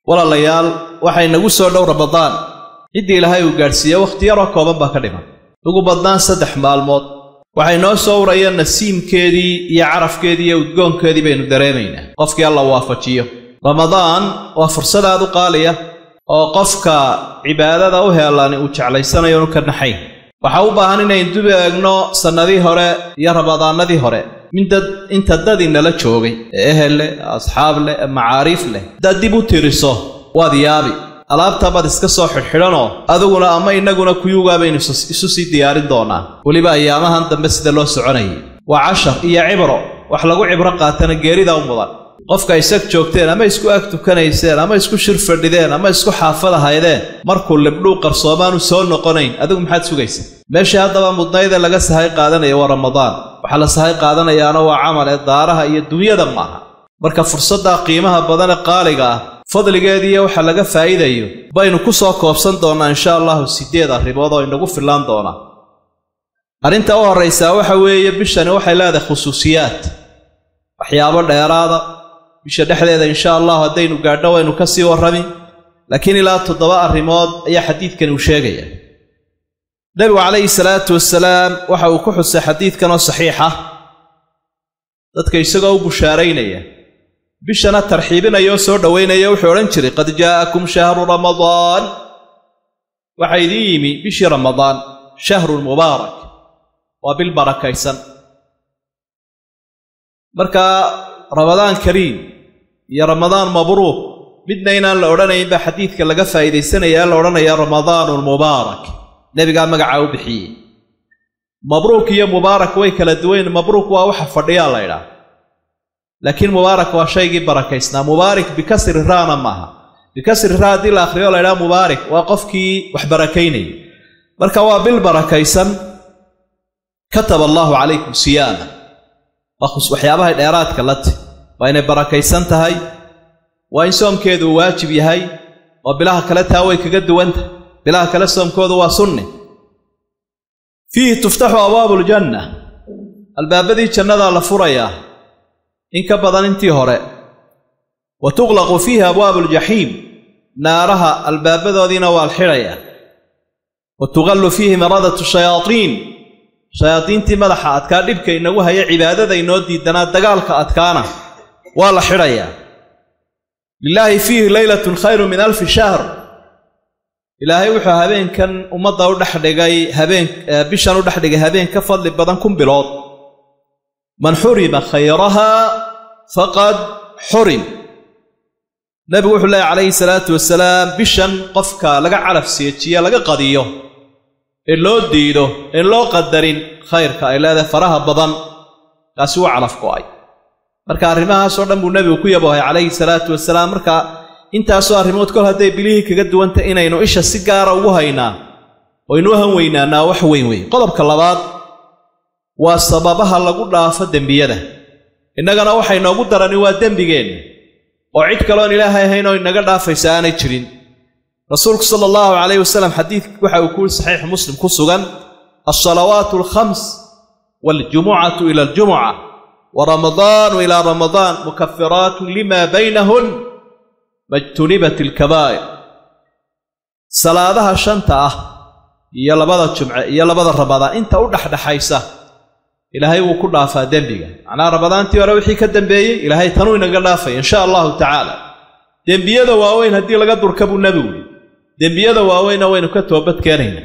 walaalayaal waxay nagu soo dhow ramadaan ciddii ilaahay uu gaadhsiiye wakhti yaroo kooban baa ka dhiman ugu badnaan saddex maalmood waxay noo soo urayeen nasiimkeedii iyo carafkeedii iyo udgoonkeedii baynu dareemaynaa qofkii alla waafajiyo ramadaan waa fursad aad u qaaliya oo qofka cibaadada u heelani uu jeclaysanayo inu ka naxayn waxaa u baahan inaynu dub eegno sannadii hore iyo ramadaanadii hore mindad inta dad inala joogay ee ehel leh asxaab leh ee macaariif leh haddaad dib u tiriso waad yaabi alaabtabaad iska soo xidhxidhanoo adiguna ama innaguna kuyugaa baynu isu sii diyaarin doonaa weliba ayaamahan dambe sida loo soconayay waa cashar iyo cibro wax lagu cibro qaatana geerida u mudan qofka isag joogteen ama isku ag tukanayseen ama isku shir fadhideen ama isku xaafad ahaydeen markuu libdhuu qarsoomaanu soo noqonayn adigu maxaad sugaysa meeshii haddaba mudnaydee laga sahay qaadanaya waa ramadaan waxaa la sahay qaadanayaana waa camal ee daaraha iyo dunyada maaha marka fursaddaa qiimaha badan ee qaaliga ah fadligeediiyo waxa laga faa'iidayo baynu ku soo koobsan doonnaa insha allahu siddeed arrimood oo inagu fillaan doonaa arrinta u horraysaa waxa weeye bishani waxay leedahay khusuusiyaad waxyaabo dheeraada bisha dhexdeeda insha allahu haddaynu gaadho waynu ka sii warrami laakiin ilaa toddoba arrimood ayaa xadiidkani uu sheegaya nebigu calayhi salaatu wasalaam waxa uu ku xusay xadiidkan oo saxiixa dadka isagoo u bushaaraynaya bishana tarxiibinaya oo soo dhowaynaya wuxuu odhan jiray qad jaa'akum shahru ramadaan waxaa idiin yimi bishii ramadaan shahrun mubaarak waa bil barakaysan marka ramadaan kariim iyo ramadaan mabruuk midna inaan la odhanayn baa xadiidka laga faa'iidaysanaya la odhanaya ramadaanun mubaarak nebigaa magacaa u bixiyey mabruuk iyo mubaarak way kala duwayn mabruuk waa waxa fadhiyaa la ydhaah laakiin mubaarak waa shaygii barakaysnaa mubaarik bikasri raana maaha bikasri raa haddii la akhriyo la ydhaha mubaarik waa qofkii wax barakaynaya marka waa bil barakaysan kataba allaahu calaykum siyaama waa waxyaabahay dheeraadka la ti waa inay barakaysan tahay waa in soomkeedu uu waajib yahay oo bilaha kale taa way kaga duwantah bilaha kale soomkoodu waa sunni fiihi tuftaxu abwaabu ljanna albaabadii jannadaa la furayaa in ka badan intii hore wa tuqlaqu fiihi abwaabu aljaxiim naaraha albaabadoodiina waa la xidhayaa wa tuqallu fiihi maradatu shayaadiin shayaadiintii madaxa adkaa dhibka inagu haya cibaadada inoo diidanaa dagaalka adkaana waa la xidhayaa lilaahi fiihi leylatun khayru min alfi shahr ilaahay wuxuu habeenkan ummadda u dhexdhigay habeen bishan u dhexdhigay habeen ka fadli badan kun bilood man xurima khayrahaa faqad xurim nebigu wuxuu leehay calayhi salaatu wasalaam bishan qofka laga calaf seejiye laga qadiyo ee loo diido een loo qadarin khayrka ay leedahay faraha badan kaasi wuu calaf go'ay marka arrimahaasoo dhan buu nebigu ku yaboohay calayhi salaatu wasalaam marka intaasoo arrimood kol hadday bilihii kaga duwanta inaynu isha si gaara ugu haynaa oynu u han weynaanaa wax weyn weyn qodobka labaad waa sababaha lagu dhaafo dembiyada innagana waxay noogu darani waa dembigeenna oo cid kaloon ilaahay ahayn oo inaga dhaafaysa aanay jirin rasuulku sala allahu calayh wasalam xadiid waxa uu ku yiri saxiix muslim ku sugan alsalawaatu alkhams waljumucatu ila aljumuca wa ramadaanu ilaa ramadaan mukafiraatun lima baynahun majtunibat ilkabaa'ir salaadaha shanta ah iyo labada jumce iyo labada ramadaan inta u dhexdhexaysa ilaahay wuu ku dhaafaa dembiga macnaha ramadaantii hore wixii ka dambeeyey ilaahay tanuu inaga dhaafaya insha allahu tacaala dembiyada waaweyn haddii laga durka buu nebigu yidhi dembiyada waaweynna waynu ka toobad keenaynaa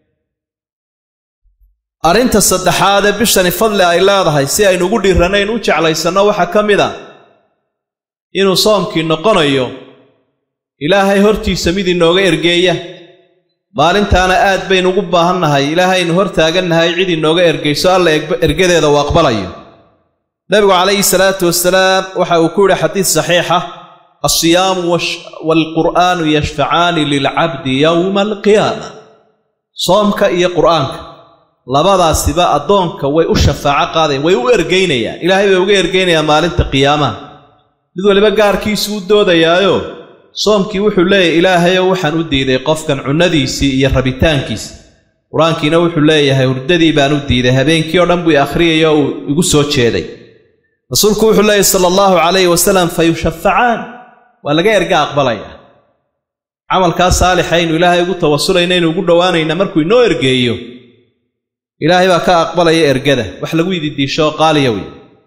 arrinta saddexaad ee bishani fadli ay leedahay si aynu ugu dhiiranayn u jeclaysanno waxaa ka mid a inuu soomkii noqonayo ilaahay hortiisa mid inooga ergeeya maalintaana aad baynu ugu baahannahay ilaahaynu hor taagannahay cid inooga ergayso alla ergadeeda uu aqbalayo nebigu calayhi salaatu wasalaam waxa uu ku yidhi xadiid saxiixa alsiyaamu waalqur'aanu yashfacaani lilcabdi yowma alqiyaama soomka iyo qur'aanka labadaasiba addoonka way u shafaaco qaadayan way u ergaynayaan ilaahay bay uga ergaynayaan maalinta qiyaamaha mid waliba gaarkiisu u doodayaayo soomkii wuxuu leeyahay ilaahayow waxaan u diiday qofkan cunnadiisii iyo rabitaankiisa qur-aankiina wuxuu leeyahay hurdadii baan u diiday habeenkii oo dhan buu akhriyaya oo uu igu soo jeeday rasuulku wuxuu leeyahy sala allahu calayhi wasalam fa yushafacaan waa laga erga aqbalaya camalkaa saalixa aynu ilaahay ugu tawasulayna aynu ugu dhowaanayna markuu inoo ergeeyo ilaahay baa ka aqbalaya ergada wax lagu ididiisho oo qaaliya wey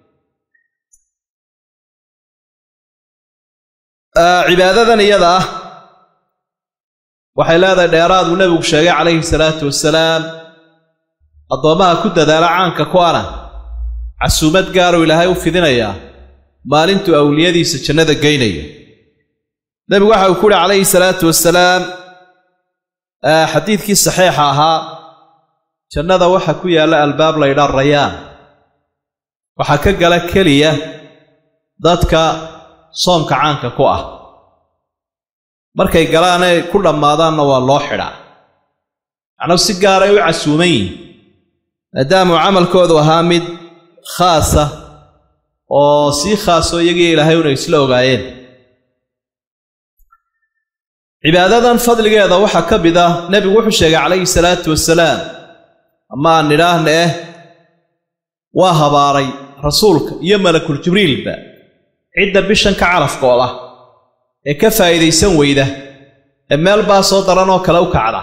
cibaadadan iyada ah waxay leedahay dheeraad uu nebigu sheegay calayhi salaatu wasalaam addoommaha ku dadaala caanka ku ana casuumad gaaruu ilaahay u fidinayaa maalintuu awliyadiisa jannada geynaya nebigu waxa uu ku uhi calayhi salaatu wasalaam xadiidkii saxiixa ahaa jannada waxa ku yaalla albaab laydhaa rayaan waxaa ka gala keliya dadka soomka caanka ku ah markay galaanay ku dhammaadaanna waa loo xidhaa macnuu si gaaray u casuuman yihin maadaamuu camalkoodu ahaa mid khaasa oo sii khaasoo iyagii ilaahay una isla ogaayeen cibaadadan fadligeeda waxaa ka mid ah nebigu wuxuu sheegay calayhi salaatu wasalaam ama aan nidhaahna eh waa habaaray rasuulka iyo malakul jibriilba cidda bishan ka calafkooda ee ka faa'iidaysan weyda ee meel baa soo daran oo kale u kacda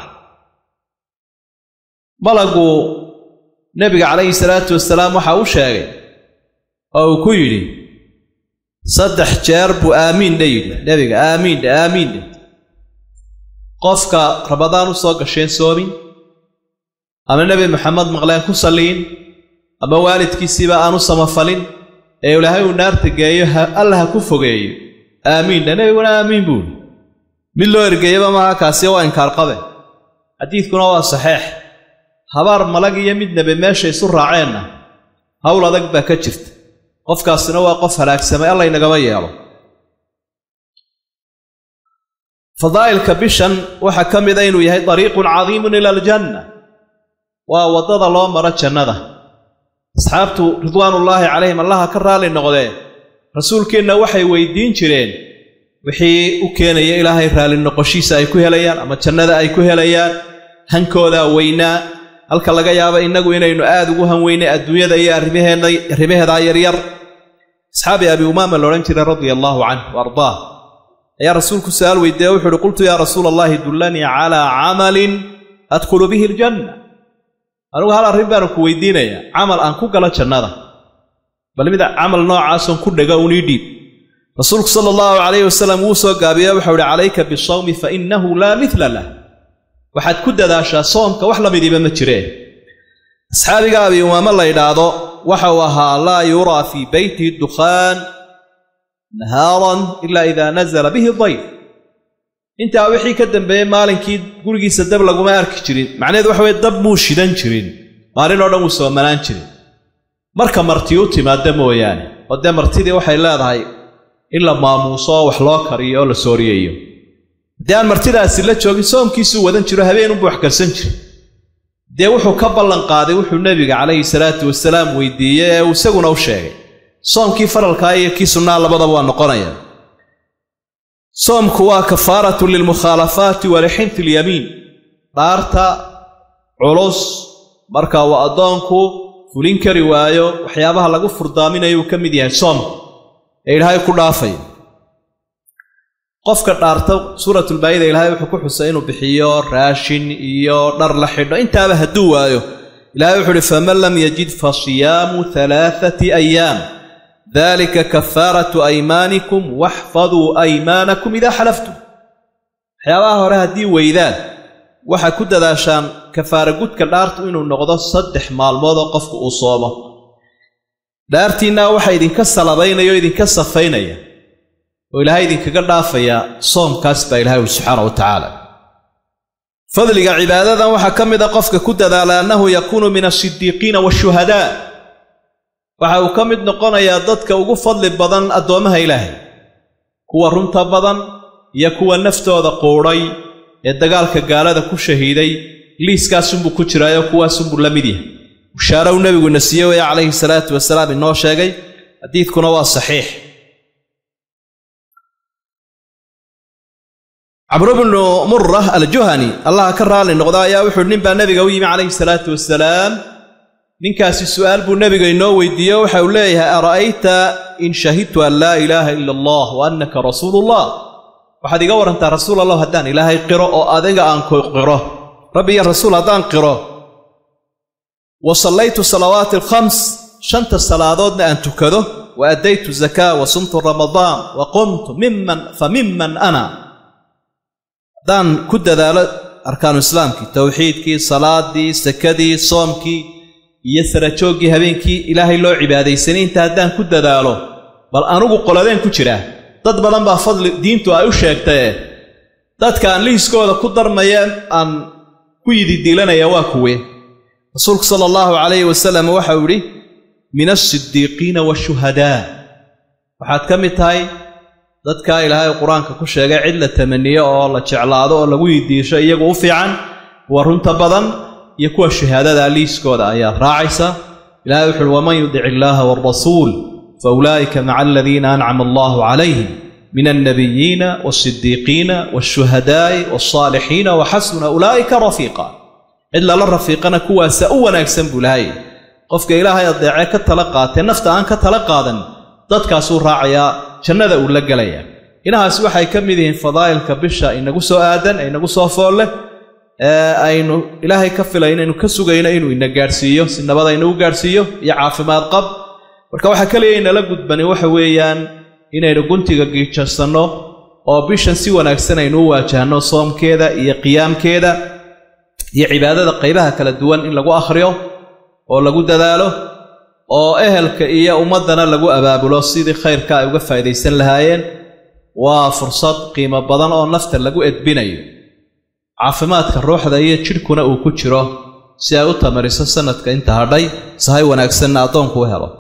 malagu nebiga calayhi salaatu wasalaam waxa uu sheegay oo uu ku yidhi saddex jeer buu aamiindha yidhi nebiga aamiindhe aamiindhe qofka rabadaan u soo gasheen soomin ama nebi maxamed maqleen ku salliin ama waalidkiisiiba aanu samafalin ee ilaahay uu naarta geeyo alla ha ku fogeeyo aamiindha nebiguna aamiin buuhi mid loo ergeeyaba maaha kaasi waa inkaarqabe xadiidkuna waa saxeex habaar malag iyo mid nebe meesha isu raaceenna hawl adag baa ka jirta qofkaasina waa qof halaagsamay alla ynagama yeelo fadaa'ilka bishan waxaa ka mida inuu yahay dariiqun cadiimun ila aljanna waa waddada loo maro jannada asxaabtu ridwaanullaahi calayhim allaha ka raalli noqdee rasuulkeenna waxay weyddiin jireen wixii u keenaya ilaahay raalli noqoshiisa ay ku helayaan ama jannada ay ku helayaan hankoodaa weynaa halka laga yaabo innagu inaynu aad ugu hanweynay adduunyada iyo arrimaheedaa yaryar asxaabi abi umaama laodhan jiray radia allaahu canh wa ardaah ayaa rasuulku su'aal weydiiye wuxu uhi qultu yaa rasuula allahi dullanii calaa camalin adkhulu bihi aljanna anugu hal arrin baanu ku weydiinayaa camal aan ku galo jannada bal mid camal noocaason ku dhega unii dhiib rasuulku sala allahu calayhi wasalam wuu soo gaabiye waxau ihi calayka bisawmi fa innahu laa midla lah waxaad ku dadaashaa soomka wax la midiiba ma jireen asxaabiga abi umaame la ydhaahdo waxa uu ahaa laa yuraa fii beyti dukhaan nahaaran ilaa idaa nazala bihi dayf intaa wixii ka dambeeyey maalinkii gurigiisa dab laguma arki jirin macnaheedu waxa weye dab muu shidan jirin maalin oo dhan wuu soomanaan jirin marka marti u timaadda mooyaane oo dee martidii waxay leedahay in la maamuuso oo wax loo kariyo oo la sooriyeeyo haddii aan martidaasi la joogin soomkiisuu wadan jiro habeenunbuu wax karsan jiri dee wuxuu ka ballanqaaday wuxuu nebiga calayhi salaatu wasalaam weydiiyey ee uu isaguna u sheegay soomkii faralkaa iyo kii sunnaa labadaba waa noqonaya soomku waa kafaaratu lilmukhaalafaati wa lixinti ilyamiin dhaarta culus marka uu addoonku fulin kari waayo waxyaabaha lagu furdaaminayuu ka mid yahay soomka ee ilaahay ku dhaafaya qofka dhaarta suuratulbaayida ilaahay wuxuu ku xusay inuu bixiyo raashin iyo dhar la xidho intaaba hadduu waayo ilahay wuxuu uhi faman lam yajid fa siyaamu alaaati ayaam dalika kafaaratu aymaanikum waxfaduu aymaanakum idaa xalaftum waxyaabaha hore haddii weydaan waxaa ku dadaashaan kafaara gudka dhaartu inuu noqdo saddex maalmoodoo qofku uu soomo dhaartiinnaa waxaa idinka salabaynaya oo idinka safaynaya oo ilaahay idinkaga dhaafayaa soomkaas baa ilahay uli subxaana wa tacaala fadliga cibaadadan waxaa ka mid a qofka ku dadaala annahu yakuunu min asidiiqiina waashuhadaa waxa uu ka mid noqonayaa dadka ugu fadli badan addoommaha ilaahay kuwa runta badan iyo kuwa naftooda quudhay ee dagaalka gaalada ku shahiiday liiskaasunbuu ku jiraayo kuwaasunbuu la mid yahay bushaare uu nebiguna siiye weye calayhi salaatu wasalaam inoo sheegay xadiidkuna waa saxiix camru bnu murah aljuhani allaha ka raalli noqda ayaa wuxuuhi nin baa nebiga u yimi calayhi salaatu wasalaam ninkaasi su'aal buu nebiga inoo weydiiye waxa uu leeyahay ara'ayta in shahidtu an laa ilaaha ila allah wa annaka rasuulu ullah waxaad iga warantaa rasuul allah haddaan ilaahay qiro oo adiga aan ku qiro rabbi iyo rasuul haddaan qiro wa sallaytu salawaati alkhams shanta salaadoodna aan tukado wa addaytu zakaa wa sumtu ramadaan wa qumtu miman fa miman ana haddaan ku dadaalo arkaanu islaamkii towxiidkii salaadii sakadii soomkii iyo sarajooggii habeenkii ilaahay loo cibaadaysanay inta haddaan ku dadaalo bal anugu qoladeen ku jiraa dad badan baa fadli diintu ay u sheegtaye dadka aan liiskooda ku darmaya aan ku yididiilanaya waa kuwe rasuulku sala allahu calayhi wasalam waxau idhi min alsidiiqiina waashuhadaa waxaad ka mid tahay dadkaa ilaahay qur-aanka ku sheegay cid la tamaniyo oo la jeclaado oo lagu yidiisho iyagu u fiican kuwa runta badan iyo kuwa shahaadada liiskooda ayaad raacaysa ilahay wuxu uhi waman yudic illaaha waalrasuul fa ulaa'ika maca aladiina ancama allahu calayhim min alnabiyiina waasidiiqiina waashuhadaa'i waaalsaalixiina wa xasuna ulaa'ika rafiiqa cid lala rafiiqana kuwaasa u wanaagsan buu lahay qofka ilaahay adeecee ka tala qaatee nafta aan ka tala qaadan dadkaasuu raacayaa jannada uu la gelayaa inahaas waxay ka mid yihiin fadaa'ilka bisha inagu soo aadan ee inagu soo foolle ee aynu ilaahay ka filayno aynu ka sugayno inuu ina gaadhsiiyo si nabad aynagu gaadhsiiyo iyo caafimaad qab marka waxaa keliya inala gudbani waxa weeyaan inaynu guntiga giijassanno oo bishan si wanaagsan aynu u waajahno soomkeeda iyo qiyaamkeeda iyo cibaadada qaybaha kala duwan in lagu akhriyo oo lagu dadaalo oo ehelka iyo ummaddana lagu abaabulo sidii khayrka ay uga faa'idaysan lahaayeen waa fursad qiimo badan oo nafta lagu edbinayo caafimaadka ruuxda iyo jidhkuna uu ku jiro si ay u tamariso sannadka inta hadhay sahay wanaagsanna addoonku u helo